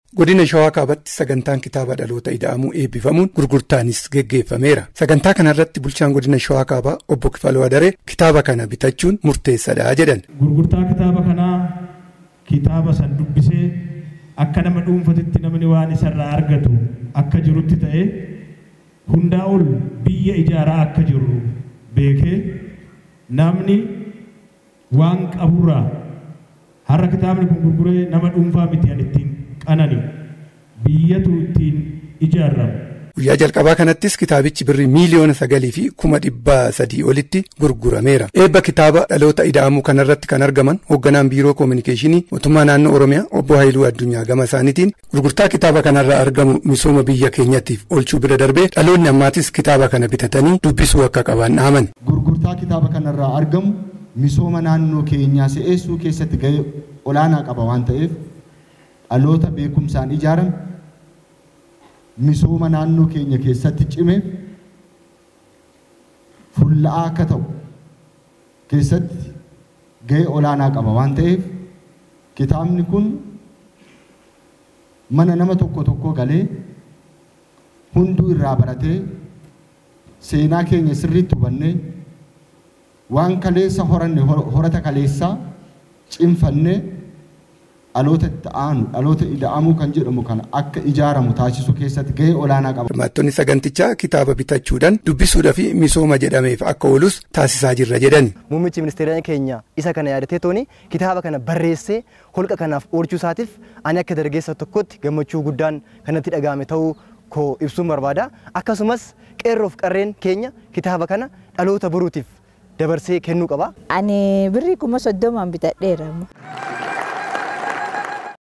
Godina Shawaa Kaabaatti sagantaan kitaaba dhaloota ida'amuu eebbifamuun gurgurtaanis geggeeffameera. Sagantaa kanarratti bulchaan godina Shawaa Kaabaa obbo Kifaluu Adaree kitaaba kana bitachuun murteessadha jedhan. Gurgurtaa kitaaba kanaa kitaaba san dubbisee akka nama dhuunfatitti namni waan isarraa argatu akka jirutti ta'ee hundaa ol biyya ijaaraa akka jirru beekee namni waan qaburraa har'a kitaabni kun gurguree nama dhuunfaa miti an ittiin qanani biyyatu ittiin ijaarramu. Guyyaa jalqabaa kanattis kitaabichi birrii miiliyoona sagalii fi kuma dhibbaa sadii olitti gurgurameera. Eebba kitaaba dhaloota ida'amuu kanarratti kan argaman hoogganaan biiroo koominikeeshinii mootummaa naannoo Oromiyaa obbo Haayiluu Addunyaa gama isaaniitiin gurgurtaa kitaaba kanarraa argamu misooma biyya keenyatiif oolchuu bira darbee dhaloonni ammaatis kitaaba kana bitatanii dubbisuu akka qaban dhaaman. Gurgurtaa kitaaba kanarraa argamu misooma naannoo keenyaa si'eessuu keessatti gahee olaanaa qaba waan ta'eef dhaloota beekumsaan ijaarame misooma naannoo keenya keessatti cime fulla'aa akka ta'u keessatti gahee olaanaa qaba waan ta'eef kitaabni kun mana nama tokko tokko galee hunduu irraa baratee seenaa keenya sirriitti hubannee waan kaleessa horanne horata kaleessaa cimfannee dhaloota itti aanu dhaloota ida'amuu kan jedhamu kana akka ijaaramu taasisuu keessatti gahee olaanaa qaba. Hirmaattonni sagantichaa kitaaba bitachuudhaan dubbisuudhaa fi misooma jedhameef akka oolus taasisaa jirra jedhani. Muummichi ministeera keenya isa kana yaadatee tooni kitaaba kana barreessee holqa kanaaf oolchuu isaatiif ani akka dargaggeessa tokkotti gammachuu guddaan kanatti dhagahame ta'uu koo ibsuun barbaada. Akkasumas qeerroof qarreen keenya kitaaba kana dhaloota boruutiif dabarsee kennuu qaba. Ani birrii kuma soddomaan bitadheera.